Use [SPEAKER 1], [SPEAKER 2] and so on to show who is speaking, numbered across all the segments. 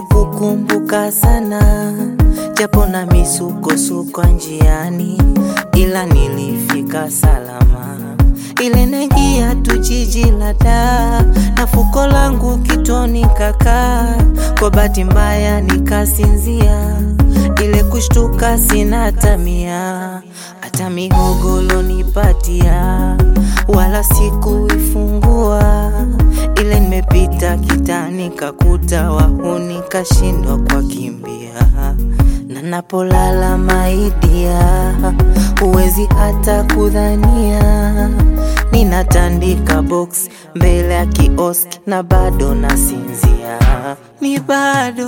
[SPEAKER 1] kukumbuka sana, japo na misukosuko njiani, ila nilifika salama. Ile naingia tu jiji la Dar na fuko langu kitoni kakaa, kwa bahati mbaya nikasinzia, ile kushtuka sina tamia, hata mihogo lonipatia wala sikuifungua, ile nimepita kitani kakuta wahuni kashindwa kwa kimbia na napolala maidia, huwezi hata kudhania ninatandika box mbele ya kioski na bado nasinzia, ni bado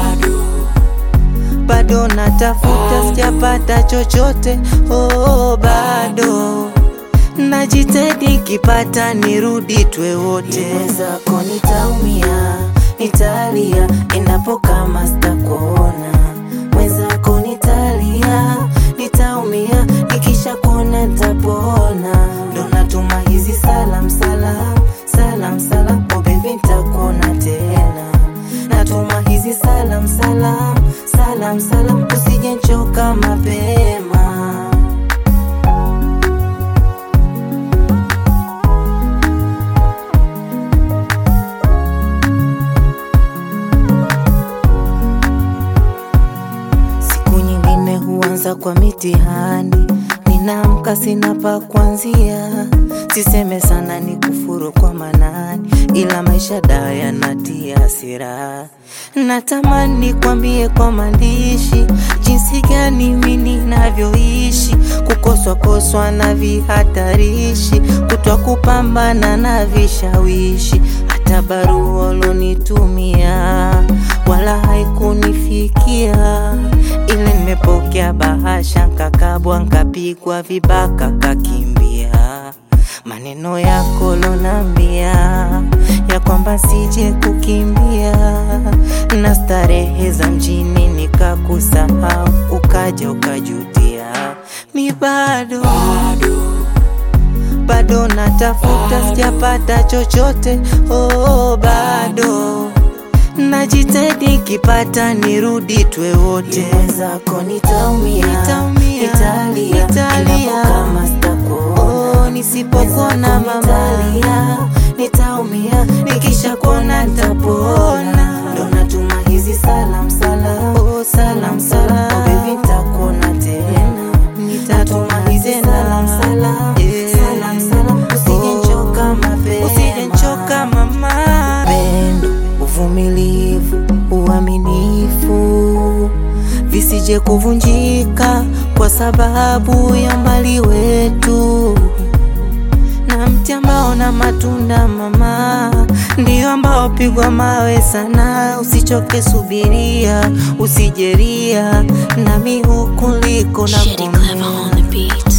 [SPEAKER 1] bado natafuta, sijapata chochote oh, bado najitahidi, kipata nirudi twe wote. Mwenzako nitaumia, nitalia endapo kama sitakuona. Mwenzako nitalia, nitaumia nikisha kuona nitapona. Ndo natuma hizi salam salam salam salam, oh baby nitakuona tena. Natuma hizi salam salam salam salam, usije nchoka mapema. Siku nyingine huanza kwa mitihani, ninaamka sina pa kuanzia. Siseme sana ni kufuru kwa manani, ila maisha dawa yanatia hasira. Natamani kwambie kwa maandishi jinsi gani mimi ninavyoishi, kukoswa koswa na vihatarishi, kutwa kupambana na vishawishi, hata barua ulonitumia wala haikunifikia, ile nimepokea bahasha, nkakabwa, nkapigwa vibaka, kakimbia maneno yako lonambia ya kwamba sije kukimbia na starehe za mjini nikakusahau, ukaja ukajutia. Mi bado bado natafuta, sijapata chochote oh, bado najitahidi, kipata nirudi twe wote. Mwenzako nitaumia, nitalia, endapo kama sitakuona. Oh, nisipokuona mama, nitalia, nitaumia, nikisha kuona nitapona. Ndo natuma hizi salam salam, oh, salam salam, oh, baby nitakuona tena. Nitatuma hizi salam salam, salam salam, usije nchoka mapema, usije nchoka mama. Pendo, uvumilivu, uaminifu visije kuvunjika kwa sababu ya mbali wetu, na mti ambao na matunda mama, ndio ambao pigwa mawe sana. Usichoke, subiria, usijeria, nami huku liko na
[SPEAKER 2] Shitty clever on the beat.